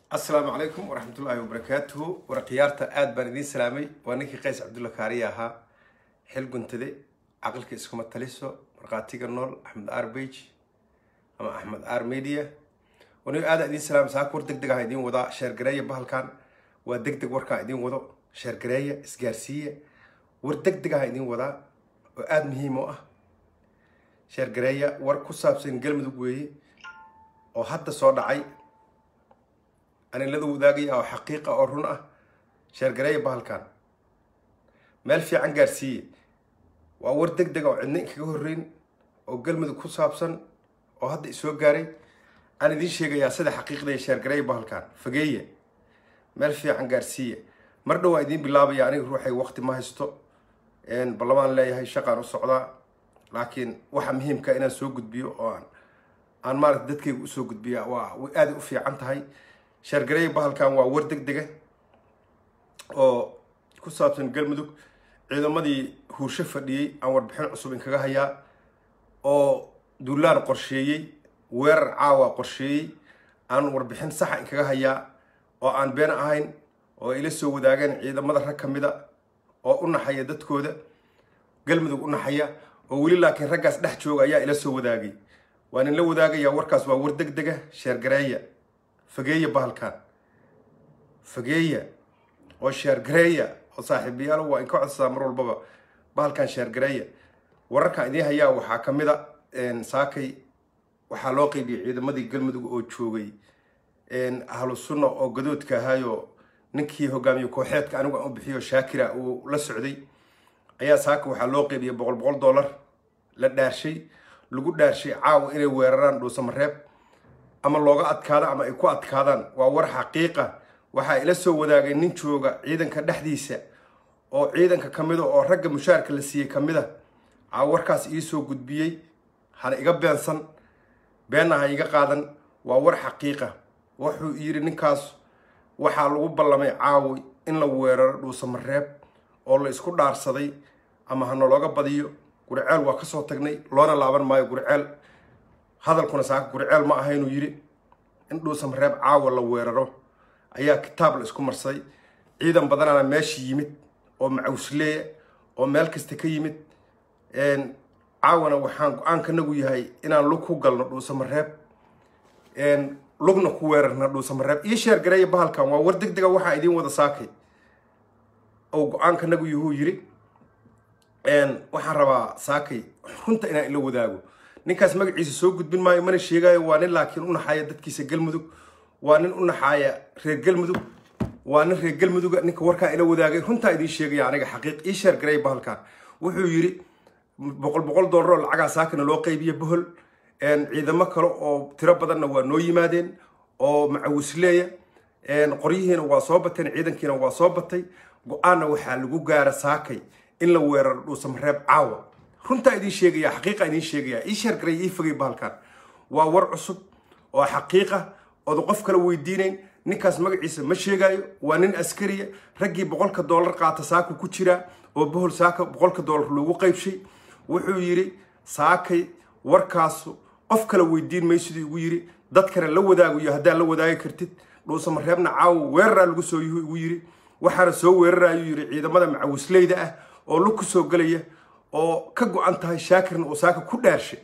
asalaamu calaykum waraxmatullaahi wabarakaatuhu war khiyaarta aada baan idiin salaamay waa ninkii qays cabdulla kaariya ahaa xil guntade caqilka iskuma taliso markhaatiga nool axmed arbage ama axmed ar media wanigo aada idiin salaamay saaka war deg deg aha idiin wadaa sheergareeya bahalkan waa deg deg warkaan idiin wado sheergareeya isgaarsiiya war deg deg aha idiin wadaa oo aada muhiim u ah sheergareeya war ku saabsan galmudug weeye oo hadda soo dhacay anilada wadaagaya oo xaqiiqa oo run ah sheergareeya bahalkan meel fiican gaarsiiye waa war deg deg oo cidna inkaga horreyn oo galmudug ku saabsan oo hadda isoo gaaray aan idiin sheegayaa sida xaqiiqdaya sheergareeya bahalkan fageeya meel fiican gaarsiiye mar dhow waa idiin bilaabaya aniga ruuxay waqti ma haysto ballamaan leeyahay shaqaan u socdaa laakiin waxa muhiimka inaan soo gudbiyo oo aan aan maarata dadkayga usoo gudbiya waa way aada u fiican tahay sheergareeya bahalkan waa war deg dega oo ku saabsan galmudug ciidamadii huursho fadhiyey aan warbixin cusub inkaga hayaa oo duulaan qorsheeyey weerar caawa qorsheeyey aan warbixin saxa inkaga hayaa oo aan been ahayn oo ila soo wadaageen ciidamada rag ka mida oo u naxaya dadkooda galmudug u naxaya oo weli laakiin raggaas dhex jooga ayaa ila soo wadaagay waan inla wadaagayaa warkaas waa war deg dega sheergareeya fageeya bahalkan fageeya oo sheergareeya oo saaxiibayaal waa inka codsadaa mar walbaba bahalkan sheergareeya wararkan idiin hayaa waxaa ka mid a saakay waxaa loo qeybiyay ciidamadii galmudug oo joogay ahlu sunna oo gadoodka ahaayo ninkii hogaamiye kooxeedka anigu aan u bixiyo shaakira uu la socday ayaa saaka waxaa loo qeybiyay boqol boqol dollar la dhaarshay lagu dhaarshay caawa inay weeraraan dhuusamareeb ama looga adkaado ama ay ku adkaadaan waa war xaqiiqa waxaa ila soo wadaagay nin jooga ciidanka dhexdiisa oo ciidanka ka mida oo ragga mushaarka la siiyey ka mid a aa warkaas iisoo gudbiyey hana iga beensan beenna ha iga qaadan waa war xaqiiqa wuxuu yidhi ninkaas waxaa lagu ballamay caawi in la weeraro dhuusamareeb oo la isku dhaarsaday ama ha nalooga badiyo gurceel waa kasoo tagnay loona laaban maayo gurceel hadalkuna saaka gurceel ma aha inuu yidhi in dhuusamareeb caawa la weeraro ayaa kitaab la isku marsaday ciidan badanaana meesha yimid oo macawsleeya oo meel kasta ka yimid caawana waxaan go-aankanagu yahay inaan lug ku galno dhuusamareeb lugna ku weerarna dhuusamareeb iyo sheergareeya bahalkan waa war deg dega waxaa idiin wada saakay oo go-aankanagu yahuu yidhi waxaan rabaa saakay runta inaan ila wadaago ninkaas magaciisa soo gudbin maayo mana sheegaayo waa nin laakiin u naxaaya dadkiisa galmudug waa nin u naxaaya reer galmudug waa nin reer galmuduga ninka warkaan ila wadaagay runtaa idiin sheegaya aniga xaqiiq ii sheergareeya bahalkan wuxuu yidhi boqol boqol dollar oo lacagaa saakana loo qaybiya bohol ciidamo kale oo tiro badanna waa noo yimaadeen oo macawisleeya qoryihiina waa soo bateen ciidankiina waa soo batay go-aanna waxaa lagu gaara saakay in la weeraro dhuusamareeb caawa runtaa idiin sheegaya xaqiiqa idiin sheegaya ii sheergaray ii fogay bahalkan waa war cusub oo xaqiiqa ooda qof kale weydiinayn ninkaas magaciisa ma sheegaayo waa nin askariya raggii boqolka dollar qaata saaka ku jiraa oo bohol saaka boqolka dollar loogu qaybshay wuxuu yidhi saakay warkaasu qof kale weydiin maysiduu igu yidhi dadkana la wadaagayo haddaad la wadaagi kartid dhuusamareebna caawa weeraraa lagu soo yuhu igu yidhi waxaana soo weerarayuu yidhi ciidamada macawisleyda ah oo lug ku soo gelaya oo ka go-an tahay shaakirna uu saaka ku dhaarshay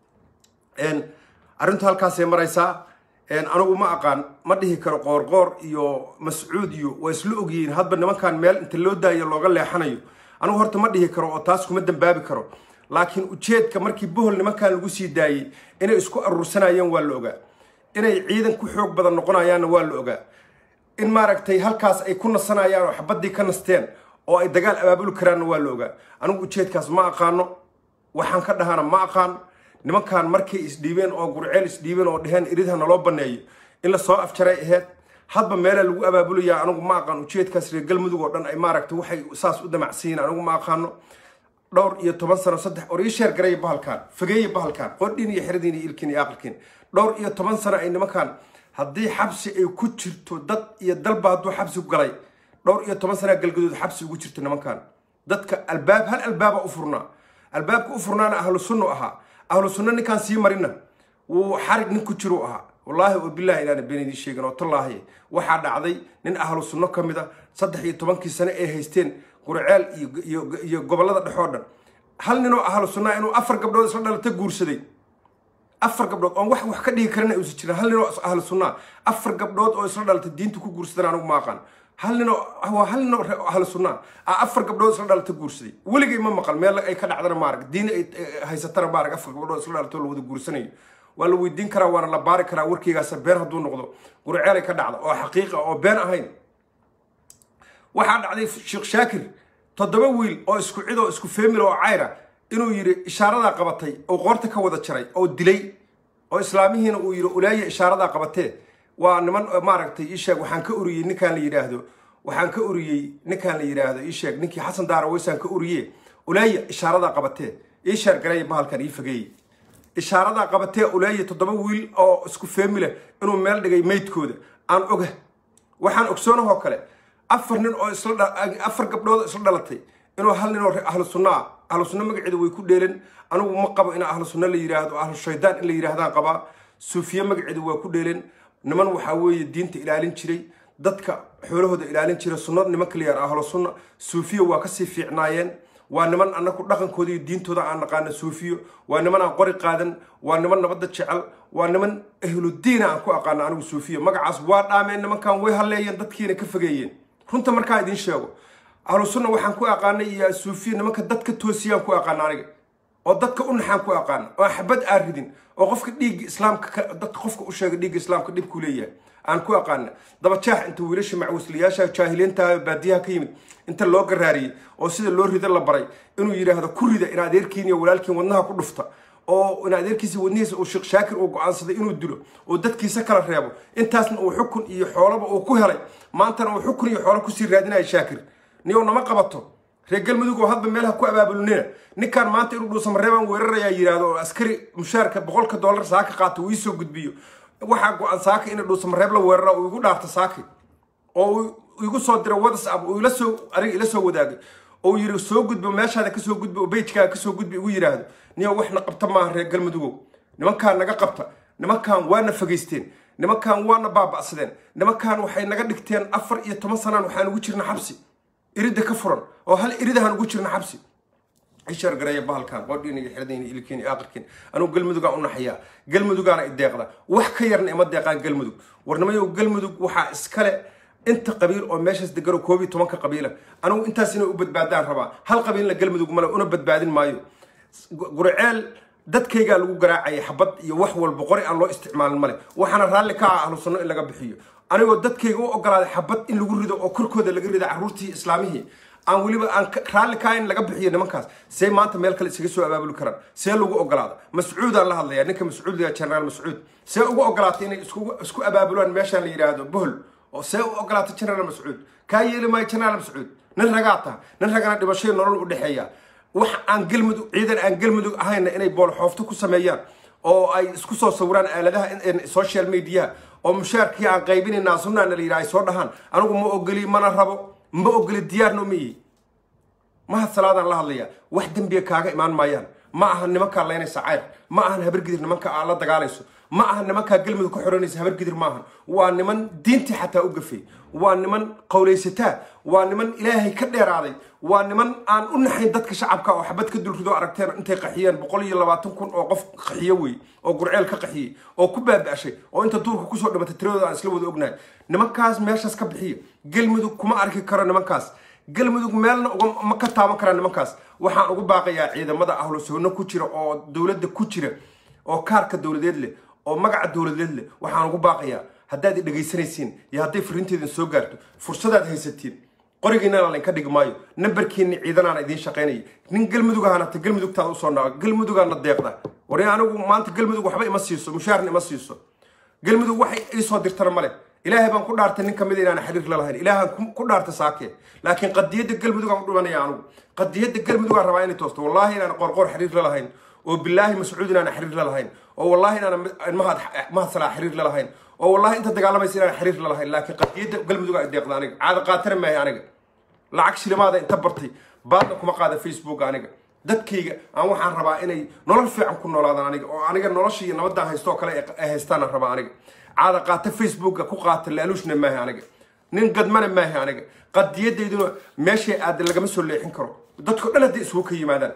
arrintu halkaasay maraysaa anigu ma aqaan ma dhihi karo qoorqoor iyo mascuud iyo waa isla ogyihiin hadba nimankan meel inta loo daayo looga leexanayo anigu horta ma dhihi karo oo taas kuma dambaabi karo laakiin ujeedka markii bohol nimankan lagu sii daayey inay isku aruursanayeen waa la ogaa inay ciidan ku xoog badan noqonayaanna waa la ogaa in maaragtay halkaas ay ku nasanayaan oo xabaddii ka nasteen oo ay dagaal abaabuli karaanna waa la ogaa anigu ujeedkaas ma aqaano waxaan ka dhahana ma aqaan nimankan markay isdhiibeen oo gurceel isdhiibeen oo dheheen iridha naloo baneeyo in la soo afjaray aheyd hadba meelaa lagu abaabulayaa anigu ma aqaan ujeedkaas reer galmudug oo dhan ay maaragtay waxay saas u damacsiyiin anigu ma aqaano dhowr iyo toban sano saddex or ii sheer gareeya bahalkan fageeya bahalkan qordhin iyo xeradin iyo ilkin iyo aqalkin dhowr iyo toban sano ay nimankan haddii xabsi ay ku jirto dad iyo dalba hadduu xabsi ku galay dhowr iyo toban sanaa galgadood xabsi ugu jirto nimankan dadka albaab hal albaaba u furnaa albaabka u furnaana ahlu sunnu ahaa ahlu sunno ninkaan sii marina wuu xarig nin ku jiru ahaa wallaahi oo bilahi inaana been idiin sheegin oo tallaahi waxaa dhacday nin ahlu sunno ka mid a saddex iyo tobankii sane ay haysteen qurceel iyo gobollada dhexoo dhan hal ninoo ahlu sunnaa inuu afar gabdhood isla dhalata guursaday afar gabdhood oon wax wax ka dhigi karana uusan jirin hal ninoo ahlu sunnaa afar gabdhood oo isla dhalata diinta ku guursadan anigu ma aqaan hal ninoo waa hal ninoo ahlu sunnaa a afar gabdhood isla dhalata guursaday weligay ma maqal meel ay ka dhacdana maarag diin ay haysatana maarag afar gabdhood isla dhalato la wada guursanayo waa la weydiin karaa waana la baari karaa warkeygaasa been hadduu noqdo gurceelay ka dhacda oo xaqiiqa oo been ahayn waxaa dhacday sheekh shaakir toddoba wiil oo isku cid oo isku feemil oo cayra inuu yidhi ishaaradaa qabatay oo qoorta ka wada jaray oo dilay oo islaamihiina uu yidhi ulaaya ishaaradaa qabatee waa niman maaragtay isheeg waxaan ka uriyey ninkaan la yidhaahdo waxaan ka uriyey ninkaan la yidhaahdo isheeg ninkii xasan daara weysaan ka uriye ulaaya ishaaradaa qabatee ii sheergareeya bahalkan ii fageeye ishaaradaa qabatee ulaaya toddoba wiil oo isku feemila inuu meel dhigay meydkooda aan oga waxaan ogsoonahoo kale afar nin oo isafar gabdhood isla dhalatay inuu hal nin oo ahlu sunno ah ahlu sunno magaceeda way ku dheelan anigu ma qabo in ahlu sunno la yidhaahdo ahlu shaydaan in la yidhaahdaan qabaa suufiye magaceeda waa ku dheelan niman waxaa weeye diinta ilaalin jiray dadka xoolahooda ilaalin jiray sunno nimanka la yihahdo ahlu sunna suufiya waa kasii fiicnaayeen waa niman annagu dhaqankooda iyo diintooda aan naqaano suufiyo waa niman aan qori qaadan waa niman nabadda jecel waa niman ahludiina aan ku aqaano anigu suufiyo magacaas waa dhaameen nimankan way halleeyeen dadkiina ka fogeeyeen runta markaa idiin sheego ahlu sunna waxaan ku aqaanay iyo suufiya nimanka dadka toosiyaan ku aqaana aniga oo dadka u naxaan ku aqaana oo xabad aan ridin oo qofka dhiigga islaamka dadka qofka u sheega dhiigga islaamka dhibkuu leeyahay aan ku aqaana dabajaax inta wiilasha macwisliyaasha jaahiliinta baadiyaha ka yimid inta loo garaariyey oo sida loo rida la baray inuu yidhaahdo ku rida in adeerkiin iyo walaalkiin wadnaha ku dhufta oo in adeerkiisa wadnihiisa uu sheekh shaakir uu go-aansaday inuu dilo oo dadkiisa kala reebo intaasna uu xukun iyo xoolaba uu ku helay maantana uu xukun iyo xoolo kusii raadinaya shaakir niyow nama qabato reer galmudug oo hadba meelaha ku abaabulnina ninkan maanta inuu dhuusamareebaan weerarayaa yidhaahdo oo askari mushaarka boqolka dollar saaka qaato uu iisoo gudbiyo waxaa go-an saaka ina dhuusamareeb la weerara uu igu dhaarto saaki oo uu igu soo diro whatsapp uu ila soo aniga ila soo wadaagay oo yiri soo gudbo meeshaada kasoo gudbi oo bejkaaga kasoo gudbi igu yidhaahdo niyo waxna qabta maaha reer galmudugow nimankaan naga qabta nimankan waana fageysteen nimankan waana baaba'sadeen nimankan waxay naga dhigteen afar iyo toban sanaan waxaan ugu jirna xabsi iridda ka furan oo hal iridahaan ugu jirna xabsi ishar gareeya bahalkan qodhiina iyo xiradiina ilkiin iyo aqirkiin anugu galmudugaan u naxayaa galmudugaana ideeqda wax ka yarna ima deeqaan galmudug warnimayow galmudug waxaa iskale inta qabiil oo meeshaas degano koob iyo tobanka qabiila anigu intaas inay u badbaadaan rabaa hal qabiilna galmudug male una badbaadin maayo gurceel dadkaygaa lagu garaacaya xabad iyo wax walba qori aan loo isticmaalin male waxaana raalli ka ah ahlu sunno in laga bixiyo anigoo dadkayga u ogolaaday xabad in lagu rido oo korkooda laga rido carruurtii islaamihii aan weliba aan raalli kaa in laga bixiyo nimankaas see maanta meel kale isaga soo abaabuli karaan see lagu ogolaada mascuudaan la hadlayaa ninka mascuudiga generaal mascuud see ugu ogolaatay inay isku abaabulaan meeshaan la yidhaahdo bohol oo see u ogolaatay generaal mascuud kaa yeeli maayo generaal mascuud nin ragaa taha nin ragana dhibashoy nolol u dhexeeya wax aan galmudug ciidan aan galmudug ahayna inay boolxoofto ku sameeyaan oo ay isku soo sawiraan aaladaha social mediaha oo mushaarkii aan qaybinaynaa sunnaana la yidhaha ay soo dhahaan anigu ma ogoli mana rabo ma ogoli diyaarno ma ihi mahad salaadaan la hadlayaa wax dembiga kaaga imaan maayaan ma aha nimankaa laynaysa cayr ma ahan habargidir nimanka aa la dagaalayso ma aha nimankaa galmudug ka xoranaysa habargidir maahan waa niman diintii xataa u gafay waa niman qowlaysataa waa niman ilaahay ka dheeraaday waa niman aan u naxayn dadka shacabka oo xabad ka dulrido aragteen intay qaxiyeen boqol iyo labaatan kun oo qof qaxiyo wey oo gurceel ka qaxiyey oo ku baaba'shay oo inta duurka kusoo dhimatay tiradooda aan isla wada ognahay nimankaas meeshaas ka bixiya galmudug kuma arki karo nimankaas galmudug meelna ma ka taaban karaa nimankaas waxaan ugu baaqayaa ciidamada ahlu sunno ku jira oo dowladda ku jira oo kaarka dowladeed leh oo magaca dowladeed leh waxaan ugu baaqayaa haddaad i dhegaysanaysiin iyo hadday fariinteedin soo gaarto fursadaad haysatiin qorigiinana laynka dhigi maayo nambarkiinni ciidanaana idiin shaqaynaya nin galmudug ahaanata galmudugtaada usoo naaga galmudugaana deeqda war anigu maanta galmudug waxba ima siiso mushaarna ima siiso galmudug waxay iisoo dirtana male ilaahay baan ku dhaartay nin kamid inaan xiriir la lahayn ilaahaan ku dhaartay saake laakiin qadiyadda galmudugaan u dhimanaya anigu qadiyadda galmudugaan rabaa inay toosto wallaahi inaan qorqor xiriir la lahayn oo bilaahi mascuud inaan xiriir la lahayn oo wallaahi inaan mahad mahad salaa xiriir la lahayn oo wallaahi inta dagaalamaysa inaan xiriir la lahayn laakiin qadiyadda galmudugaa deeqda aniga caada qaatana maahay aniga lacag shilimaada inta bartay baadna kuma qaada facebook aniga dadkayga aan waxaan rabaa inay nolol fiican ku noolaadaan aniga oo aniga nolosha iyo nabadaan haysto oo kale ay haystaanaan rabaa aniga caada qaata facebooka ku qaata laaluushna maahi aniga nin gadmana maahi aniga qadiyadeyduna meeshay aada lagama soo leexin karo dadko dhan hadday isugu ka yimaadaan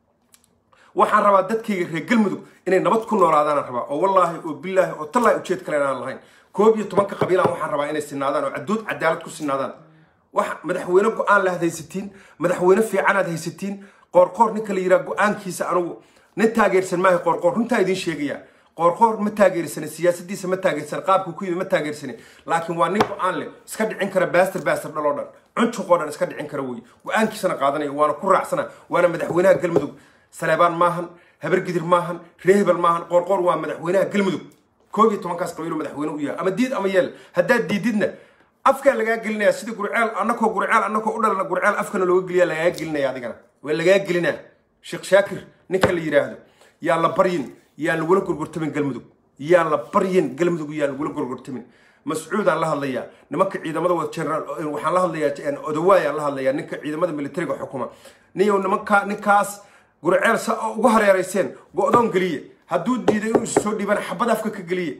waxaan rabaa dadkayga reer galmudug inay nabad ku noolaadaanaan rabaa oo wallaahi oo bilaahi oo tallaahi ujeed kale inaan lahayn koob iyo tobanka qabiilaan waxaan rabaa inay sinaadaan oo cadood cadaalad ku sinaadaan wax madaxweyne go-aan laad haysatiin madaxweyne fiicanaad haysatiin qoorqoor ninka la yidhaha go-aankiisa anugu nin taageersan maaha qoorqoor runtaa idiin sheegaya qoorqoor ma taageersani siyaasadiisa ma taageersan qaabku ku yimi ma taageersani laakiin waa nin go-aan leh iska dhicin kara baastar baastar dhaloo dhan cuncuqoo dhan iska dhicin kara wey go-aankiisana qaadanaya waana ku raacsana waana madaxweynaha galmudug saleebaan maahan habargidir maahan reehebel maahan qoorqoor waa madaxweynaha galmudug koob iyo tobankaas qabiilo madaxweyne u yahay ama diid ama yeel haddaad diididna afkaa lagaa gelinaya sida gurceel anakoo gurceel anakoo u dhalana gurceel afkana looga geliya lagaa gelinaya adigana waa lagaa gelinaa sheekh shaakir ninka la yidhaahdo yaa la baryin yaan lagula gorgortamin galmudug yaan la baryin galmudug yaan lagula gorgortamin mascuudaan la hadlayaa nimanka ciidamada wada generaal waxaan la hadlayaa odawaayaan la hadlayaa ninka ciidamada militariga xukuma niyow nimanka ninkaas gurceel sa ugu hareerayseen go-doon geliye hadduu diiday inuu is soo dhiibana xabad afka ka geliye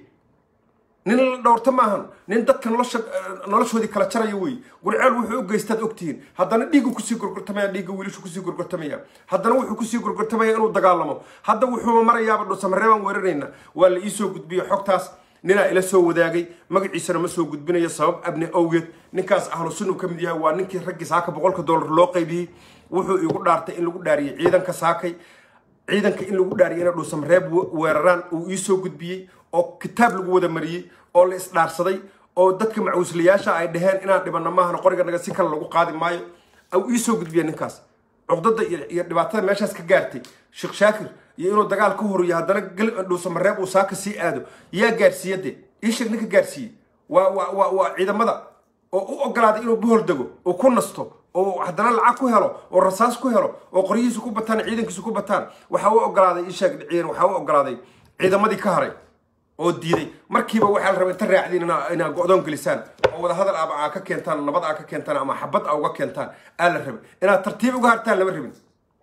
nin la dhowrta maahan nin dadka nolosha noloshoodii kala jaraya wey gurceel wuxuu u geystaad ogtihiin haddana dhiiggu kusii gorgortamaya dhiigga wiilashu kusii gorgortamaya haddana wuxuu kusii gorgortamaya inuu dagaalamo hadda wuxuu marayaaba dhuusamareebaan weerarayna waa la iisoo gudbiyey xogtaas ninaa ila soo wadaagay magaciisana ma soo gudbinayo sabab abni awgeed ninkaas ahlu sunnu ka mid yahay waa ninkii raggii saaka boqolka dollar loo qaybiyey wuxuu igu dhaartay in lagu dhaariyey ciidanka saakay ciidanka in lagu dhaariyay inay dhuusamareeb weeraraan uu iisoo gudbiyey oo kitaab lagu wada mariyey oo la isdhaarsaday oo dadka macuuslayaasha ay dhaheen inaan dhibano maahana qoriga naga si kale lagu qaadi maayo uu iisoo gudbiya ninkaas cuqdada iyo dhibaatada meeshaas ka gaartay sheekh shaakir iyo inuu dagaal ka horiyo haddana dhuusamareeb uu saaka sii aado yaa gaarsiiya de iisheeg ninka gaarsiiyey waa waa waa waa ciidamada oo u ogolaaday inuu bohol dego oo ku nasto oo haddana lacag ku helo oo rasaas ku helo oo qoryihiisu ku bataan ciidankiisu ku bataan waxaa u ogolaaday iisheeg ciidan waxaa u ogolaaday ciidamadii ka haray oo diiday markiiba waxaa la rabay inta raacdiin inaa go-doon gelisaan oo wada hadal ama aa ka keentaan nabad aa ka keentaan ama xabad aa uga keentaan aa la rabay inaad tartiib uga hartaan lama rabin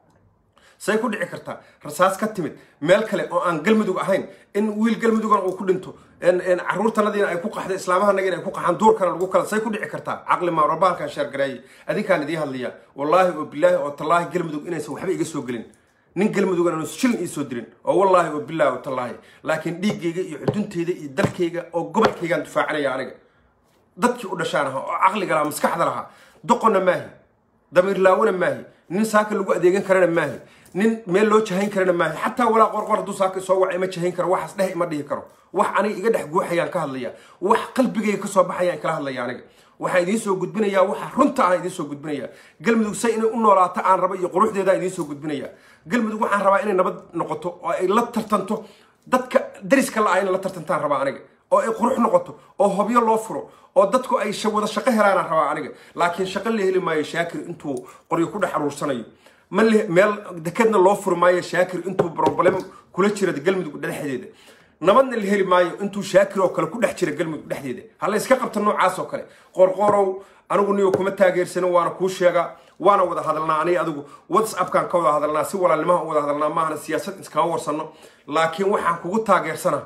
say ku dhici kartaa rasaas ka timid meel kale oo aan galmudug ahayn in wiil galmudugana uu ku dhinto caruurtanadiina ay ku qaxda islaamahanagina ay ku qaxaan duurkana lagu kala say ku dhici kartaa caqli maa rabba halkaan sheergareeyay adinkaan idiin hadlayaa wallaahi oo bilaahi oo tallaahi galmudug inaysan waxba iga soo gelin nin galmudugan aanu shilin iisoo dirin oo wallaahi oo bilaahi oo tallaahi laakiin dhiiggayga iyo xuduntayda iyo dalkayga oo gobolkaygaan difaacanaya aniga dadkii u dhashaan ahaa oo caqliga lahaa maskaxda lahaa doqonna maahi damiir laawona maahi nin saaka lagu adeegan karana maahi nin meel loo jahayn karana maahi xataa walaa qorqor hadduu saaka soo waca ima jahayn karo waxaas dheh ima dhihi karo wax aniga iga dhex guuxayaan ka hadlaya wax qalbigayga kasoo baxayaan kala hadlaya aniga waxaan idiin soo gudbinayaa waxa runta ah idiin soo gudbinayaa galmudug say inay u noolaato aan rabo iyo quruxdeeda idiin soo gudbinayaa galmudug waxaan rabaa inay nabad noqoto oo ay la tartanto dadka dariska la ah inay la tartantaan rabaa aniga oo ay qurux noqoto oo hobyo loo furo oo dadku ay wada shaqo helaanaan rabaa aniga laakiin shaqo la heli maayo shaakir intuu qoryo ku dhex aruursanayo ma meel dekedna loo furi maayo shaakir intuu problem kula jira galmudug dhexdeeda nabadna la heli maayo intuu shaakir oo kale ku dhex jira galmudug dhexdeeda hala iska qabta noocaas oo kale qorqorow anigu niyo kuma taageersano waana kuu sheegaa waana wada hadalnaa aniga adigu whatsappkaan ka wada hadalnaa si walaalnimaha u wada hadalnaa maahana siyaasad iskama warsano laakiin waxaan kugu taageersanaa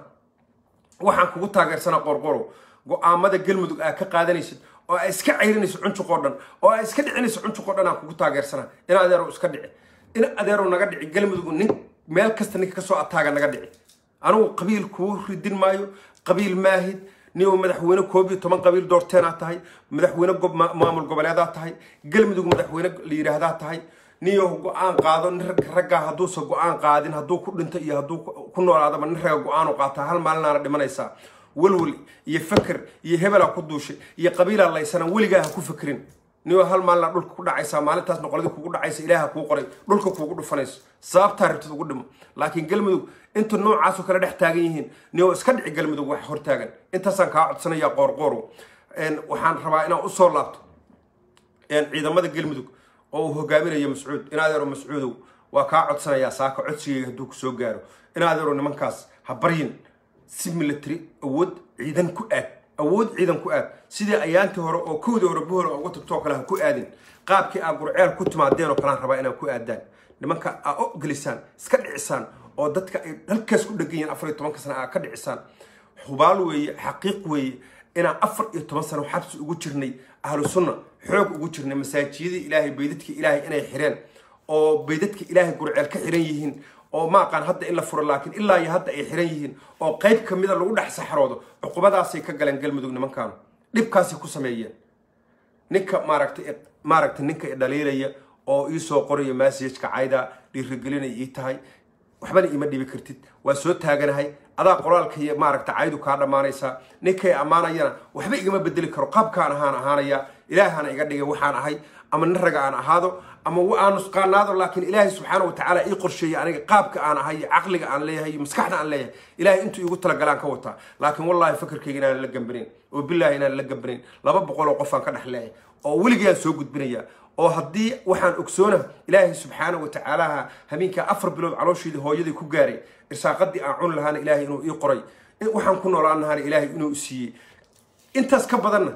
waxaan kugu taageersanaa qorqorow go-aamada galmudug aa ka qaadanaysid oo aa iska ceyrinayso cuncuqoo dhan oo aa iska dhicinayso cuncuqoo dhan aan kugu taageersanaa in adeerow iska dhici in adeerow naga dhici galmudug nin meel kasta ninka kasoo ataaga naga dhici anigu qabiil kuu ridin maayo qabiil maahid niyow madaxweyne koob iyo toban qabiil doorteenaa tahay madaxweyne maamul goboleedaa tahay galmudug madaxweyne la yidhaahdaa tahay niyow go-aan qaado nin raggaa hadduusa go-aan qaadin hadduu ku dhinto iyo hadduu ku noolaadaba nin ragga go-aanu qaataa hal maalinaana dhimanaysaa welwel iyo faker iyo hebelaa ku duushay iyo qabiilaa laysana weligaa ha ku fakerin niyo hal maalina dhulka ku dhacaysaa maalintaas noqoladi kugu dhacaysa ilaaha kuu qoray dhulka kuugu dhufanayso sababtaa rabtid ugu dhimo laakiin galmudug inta noocaasoo kale dhex taagan yihiin niyo iska dhici galmudug wax hortaagan intaasaan kaa codsanayaa qoorqoorow waxaan rabaa inaan usoo laabto ciidamada galmudug oo uu hogaaminayo mascuud in adeero mascuudow waa kaa codsanayaa saaka codsigayga hadduu kusoo gaaro in adeero nimankaas ha baryin si military awood ciidan ku aad awood ciidan ku aad sidii ayaantii hore oo kowdii hore buhol uga tagtoo kale ha ku aadin qaabkii aa gurceel ku timaadeen oo kalaan rabaa inaad ku aadaan nimanka aa o gelisaan iska dhicisaan oo dadka ay halkaas ku dhegan yihiin afar iyo tobanka sana aa ka dhicisaan hubaal weeye xaqiiq weeye inaan afar iyo toban sano xabsi ugu jirnay ahlu sunna xoog ugu jirnay masaajiyadii ilaahay baydadka ilaahay inay xireen oo baydadka ilaahay gurceel ka xiran yihiin oo ma aqaan hadda in la furo laakiin ilaa iyo hadda ay xiran yihiin oo qayb ka mida lagu dhex saxroodo cuqubadaasay ka galeen galmudug nimankaanu dhibkaasay ku sameeyeen ninka maaragtay maaragtay ninka i dhaliilaya oo ii soo qoraya massageka cayda dhiirigelinay ii tahay waxbana iima dhibi kartid waa soo taaganahay adaa qoraalka iyo maaragta caydu kaa dhammaanaysaa ninkay ammaanayana waxba igama bedeli karo qaabkaan ahaan ahaanaya ilaahana iga dhigay waxaan ahay ama nin raga aan ahaado ama aan nusqaanaado laakiin ilaahay subxaana watacaala ii qorsheeyey aniga qaabka aan ahay iyo caqliga aan leeyahay iyo maskaxda aan leeyahay ilaahay intuu igu talagalaan ka wataa laakiin wallaahi fakarkayga inaan la gambanayn oo bilaahi inaan la gambanayn laba boqol oo qofaan ka dhex leeyahay oo weligayaan soo gudbinayaa oo haddii waxaan ogsoona ilaahay subxaana watacaalaha habeenkaa afar bilood caloosheedii hooyadii ku gaaray irsaaqadii aan cuni lahaana ilaahay inuu ii qoray waxaan ku noolaan lahaana ilaahay inuu siiyey intaas ka badanna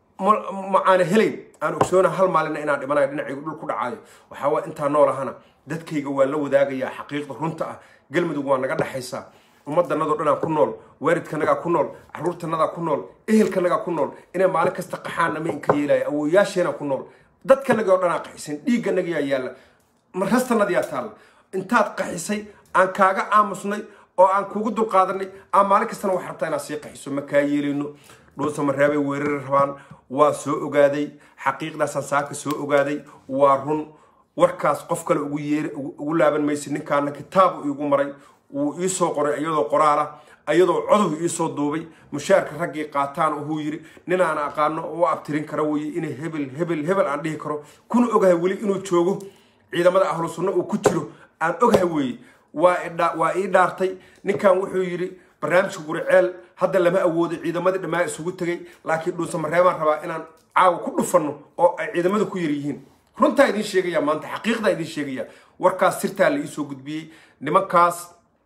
ma aana helayn aan ogsoona hal maalina inaan dhimanayo dhinacaygu dhul ku dhacaayo waxaa waa intaa nool ahana dadkayga waa la wadaagayaa xaqiiqda runta ah galmudug waa naga dhexaysaa ummadanadoo dhanaa ku nool waalidkanagaa ku nool caruurtanadaa ku nool ehelkanagaa ku nool inay maalin kasta qaxaana ma inka yeelaya awooyaasheena ku nool dadkanagii oo dhanaa qaxisan dhiigganagiyaa yaalla marastanadiyaa taalla intaad qaxisay aan kaaga aamusnay oo aan kugu dulqaadanay aan maalin kastana wax rabtaa inaad sii qaxiso ma kaa yeelino dhuusa mareebay weerari rabaan waa soo ogaaday xaqiiqdaasaan saaka soo ogaaday waa run warkaas qof kale ugu yeer ugu laaban maysa ninkaana kitaabu iigu maray wuu iisoo qoray iyadoo qoraala ayadoo codow iisoo duubay mushaarka raggii qaataan uhuu yiri ninaan aqaano oo abtirin kara weye inay hebel hebel hebel aan dhihi karo kuna ogahay weli inuu joogo ciidamada ahlu sunno uu ku jiro aan ogahay weeye waa ii dhaartay ninkan wuxuu yidhi barnaamijka guriceel hadda lama awoodo ciidamadii dhammaa isugu tegay laakiin dhuusa mareebaan rabaa inaan caawa ku dhufanno oo ay ciidamadu ku yar yihiin runtaa idiin sheegaya maanta xaqiiqdaa idiin sheegaya warkaas sirtaa la iisoo gudbiyey nimankaas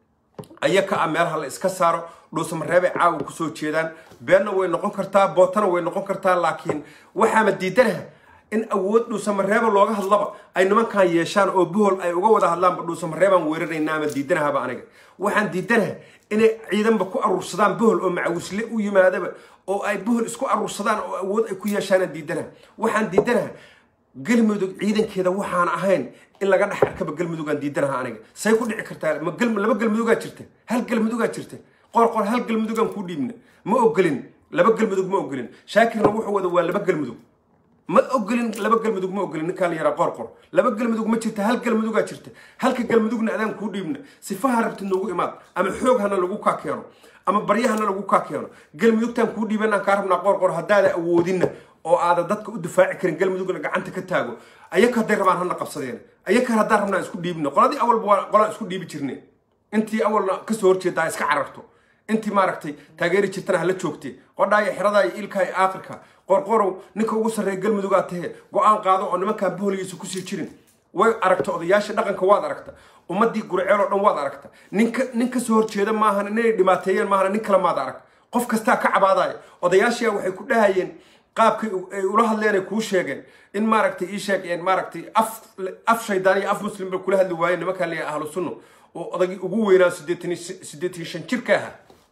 ayaka a meelaha la iska saaro dhuusa mareebay caawa kusoo jeedaan beenna way noqon kartaa bootana way noqon kartaa laakiin waxaama diidanaha in awood dhuusamareeba looga hadlaba ay nimankan yeeshaan oo buhol ay uga wada hadlaanba dhuusamareebaan weerarayna ama diidanahaba aniga waxaan diidanaha inay ciidanba ku aruursadaan buhol oo macawisle u yimaadaba oo ay buhol isku aruursadaan oo awood ay ku yeeshaanaan diidanaha waxaan diidanaha galmudug ciidankeeda waxaan ahayn in laga dhex arkaba galmudugaan diidanaha aniga say ku dhici kartaa laba galmudugaa jirta hal galmudugaa jirta qor qor hal galmudugaan kuu dhiibna ma ogolin laba galmudug ma ogolin shaakirna wuxuu wada waa laba galmudug ma ogolin laba galmudug ma ogolin ninkaa la yaraa qor qor laba galmudug ma jirta hal galmudugaa jirta halka galmudugna adaan kuu dhiibna sifaha rabtid noogu imaad ama xoog hana lagu kaa keeno ama baryahana lagu kaa keeno galmudugtaan kuu dhiibanaan kaa rabnaa qor qor haddaada awoodinna oo aada dadka u difaaci karin galmudugna gacanta ka taago ayaka hadday rabaan hana qabsadeen ayaka haddaan rabnaa isku dhiibna qoladii awalba waa qolaan isku dhiibi jirne intii awalna kasoo horjeedaa iska cararto intii maaragtay taageeri jirtana hala joogtee qodhaaya xeradaaya ilkaaya aakhirka qorqorow ninka ugu sarreeya galmudugaa tahee go-aan qaado oo nimankaan boholigiisa kusii jirin way aragta odayaasha dhaqanka waad aragta ummadii gurceel oo dhan waad aragta ninka nin kasoo horjeeda maahan inay dhimaateeyeen maahan nin kale maad arag qof kastaa ka cabaadaya odayaashiya waxay ku dhahayeen qaabkay ay ula hadleen ay kuu sheegeen in maaragtay ii sheegeen maaragtay af af shaydaan iyo af muslim bay kula hadli waayeen nimankaa leeyahay ahlu sunno oo odagii ugu weynaa siddeetan siddeetan shan jirka ahaa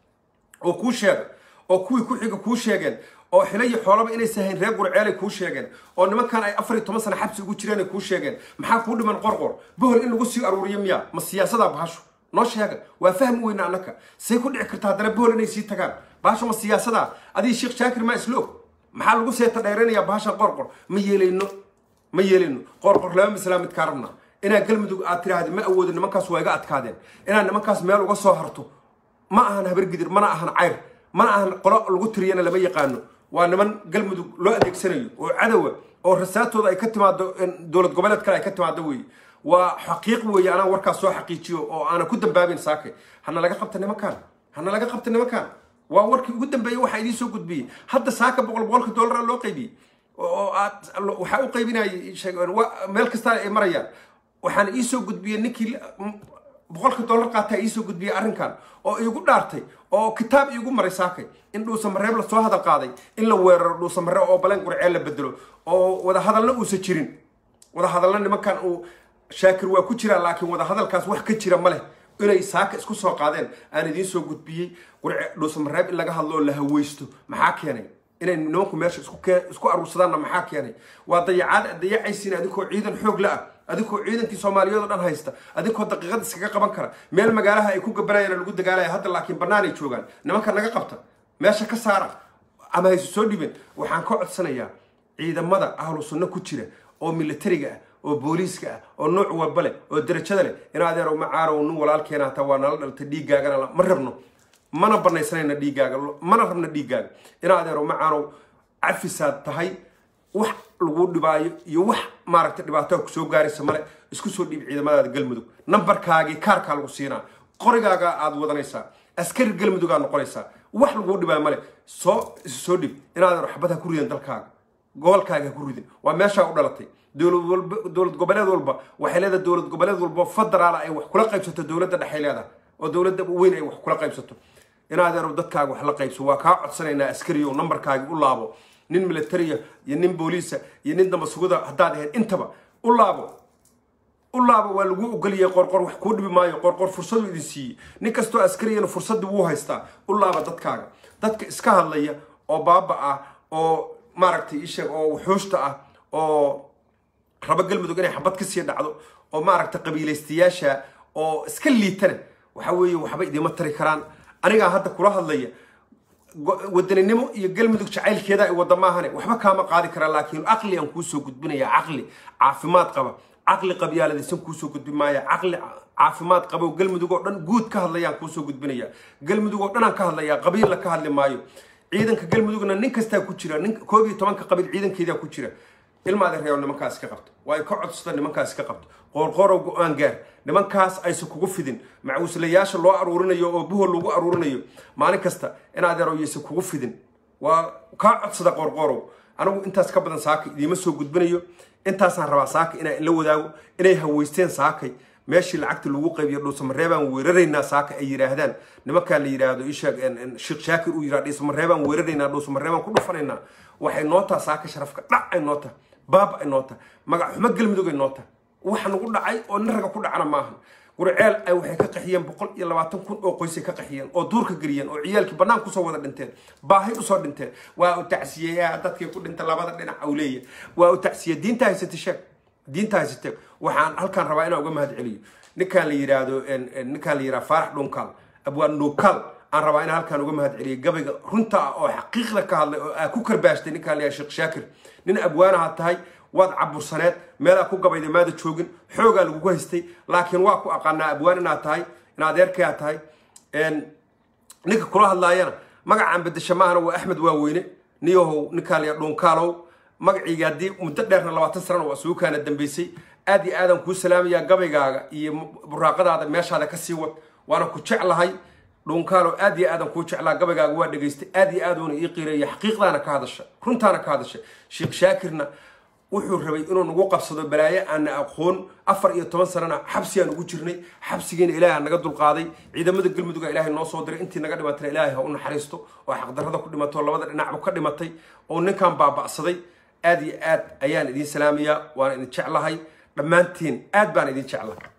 oo kuu sheega oo kuwii ku xiga kuu sheegeen oo xilo iyo xoolaba inaysan hayn reer gurceelay kuu sheegeen oo nimankan ay afar iyo toban sana xabsi ugu jireen ay kuu sheegeen maxaa kuu dhiman qorqor bohol in lagu sii aruuriyo miyaa ma siyaasadaa bahasho noo sheega waa fahmi weyna annaka say ku dhici karta haddana bohol inay sii tagaan bahasho ma siyaasadaa adii sheekh shaakir maa isla og maxaa lagu seeta dheeraynayaa bahashan qorqor ma yeelayno ma yeelayno qorqor laba mislaa midkaa rabnaa inaa galmudug aad tiraahdi ma awoodo nimankaas waa iga adkaadeen inaad nimankaas meel uga soo harto ma ahan habargidir mana ahan cayr mana ahan qolo lagu tiriyana lama yaqaano waa niman galmudug loo adeegsanayo oo cadowa oo rasaatooda ay ka timaado dowlad goboleed kale ay ka timaado weeye waa xaqiiq weeye anaa warkaas soo xaqiijiyo oo aanan ku dambaabin saake hana laga qabta nimankaan hana laga qabta nimankaan waa warkii ugu dambeeyey waxaa idiin soo gudbiyey hadda saaka boqol boqolka dollara loo qaybiyey oo aad waxaa u qaybinayay meel kastaa ay marayaan waxaan iisoo gudbiyey ninkii boqolka dollar qaataa iisoo gudbiyey arrinkan oo iigu dhaartay oo kitaab iigu maray saakay in dhuusamareeb lasoo hadal qaaday in la weeraro dhuusamareeb oo baleen qurceel la bedelo oo wadahadalna uusan jirin wadahadalna nimankan uu shaakir waa ku jiraa laakiin wadahadalkaas wax ka jira ma leh inay saaka isku soo qaadeen aan idiin soo gudbiyey dhuusamareeb in laga hadlo oo la haweysto maxaa keenay inay nimanku meesha isku aruursadaanna maxaa keenay waa dayacaad dayacaysiin adinkoo ciidan xoog la ah adinkoo ciidankii soomaaliyeed oo dhan haysta adinkoo daqiiqad iskaga qaban kara meel magaalaha ay ku gabanayaan lagu dagaalaya hadda laakiin bannaan ay joogaan nimanka naga qabta meesha ka saara ama haysu soo dhibeen waxaan ka codsanayaa ciidamada ahlu sunno ku jira oo militariga ah oo booliiska ah oo nooc walba leh oo darajada leh in adeerow macaarow nin walaalkeena hataa waa nala dhaltay dhiiggaagana ma rabno mana banaysanayna dhiiggaaga mana rabna dhiiggaaga in adeerow macaanow cafisaad tahay wax lagu dhibaayo iyo wax maaragtay dhibaato kusoo gaaraysa male isku soo dhiib ciidamadaada galmudug nambarkaagii kaarkaa lagu siinaa qorigaaga aad wadanaysaa askari galmudugaa noqonaysaa wax laguu dhibaayo male soo isu soo dhib inaadan waxbad ha ku ridan dalkaaga gobolkaaga ha ku ridin waa meeshaa u dhalatay dowlad walba dowlad goboleed walba waxay leedahay dowlad goboleed walba federaal ay wax kula qaybsato dowladda dhexay leedahay oo dowladda weyn ay wax kula qaybsato inaadeero dadkaaga wax la qaybso waa kaa codsanaynaa askari oo nambarkaagi u laabo nin militariya iyo nin booliisa iyo nin dambasuguda haddaad ahayd intaba u laabo u laabo waa lagu ogoliyay qorqor wax kuu dhibi maayo qorqor fursadu idin siiyey nin kastoo askariyana fursadii wuu haystaa u laaba dadkaaga dadka iska hadlaya oo baaba ah oo maaragtay isheeg oo wuxuushta ah oo raba galmudug inay xabad kasii dhacdo oo maaragtay qabiilaystayaasha oo iska liitana waxa weeye waxba idiima tari karaan anigaa hadda kula hadlaya wadaninimo iyo galmudug jacaylkeeda ay wada maahane waxba kaama qaadi karaa laakiin caqli aan kuusoo gudbinaya caqli caafimaad qaba caqli qabyaaladaysan kuusoo gudbin maaya caqli caafimaad qaba oo galmudug oo dhan guud ka hadlayaan kuusoo gudbinaya galmudug oo dhanaan ka hadlaya qabiilla ka hadli maayo ciidanka galmudugna nin kastaa ku jira nin koob iyo tobanka qabiil ciidankeedaa ku jira ilmaada reebo nimankaas ka qabto waa ay ka codsata nimankaas ka qabto qoorqoorow go-aan gaar nimankaas aysan kugu fidin macuuslayaasha loo aruurinayo oo buhol lagu aruurinayo maalin kasta in adeerow yaysan kugu fidin waa kaa codsada qoorqoorow anigu intaas ka badan saaka idiima soo gudbinayo intaasaan rabaa saaka inaan ila wadaago inay haweysteen saakay meeshii lacagta lagu qaybiyo dhuusamareebaan weeraraynaa saaka ay yidhaahdaan nimankaa la yidhaahdo isheeg sheekh shaakir uu yidhahdo dhuusamareebaan weeraraynaa dhuusamareebaan ku dhufanaynaa waxay noo taha saaka sharafka dhac ay noo taha baaba ay noo taha magac xumo galmudug ay noo taha wax nagu dhacay oo nin raga ku dhacana maahan gurceel ay waxay ka qaxiyeen boqol iyo labaatan kun oo qoysay ka qaxiyeen oo duurka geliyeen oo ciyaalkii bannaan kusoo wada dhinteen baahay usoo dhinteen waa u tacsiyeyaa dadkii ku dhinta labada dhinac awleeya waa u tacsiye diinta haysatay sheeg diinta haysatee waxaan halkaan rabaa inaan uga mahad celiyo ninkaan la yidhaahdo ninkaan la yidhahdo faarax dhunkaal abwaan dhuukaal aan rabaa inaan halkaan uga mahad celiyo gabayga runta ah oo xaqiiqda ka hadlay oo aa ku karbaashtay ninkaan la yidhahdo sheekh shaakir nin abwaanaha tahay waad cabursaneed meelaa ku gabayda maada joogin xoogaa lagugu haystay laakiin waa ku aqaanaa abwaan inaad tahay in adeerkayaa tahay ninka kula hadlaayana magacaan bedesha maahana waa axmed waaweyne niyahow ninkaan la yidhahdo dhunkaalow magaciiga haddii muddo dheerna labaatan sanana waa isugu kaana dambeysay aad iyo aadaan kuu salaamayaa gabaygaaga iyo buraaqadaada meeshaada ka sii wad waana ku jeclahay dhuunkaalo aad iyo aadan kuu jeclaa gabaygaaga waa dhegaystay aad iyo aad uuna ii qiireeya xaqiiqdaana ka hadasha runtaana ka hadasha sheekh shaakirna wuxuu rabay inuu nagu qabsado balaayo aana aqoon afar iyo toban sanana xabsigaan ugu jirnay xabsigiina ilaaha naga dulqaaday ciidamada galmuduga ilaahay noo soo diray intii naga dhimatana ilaahay ha u naxariisto oo xaqdarrada ku dhimato labada dhinacba ka dhimatay oo ninkan baaba'saday aad iyo aad ayaan idiin salaamayaa waana idin jeclahay dhammaantiin aad baan idin jeclahay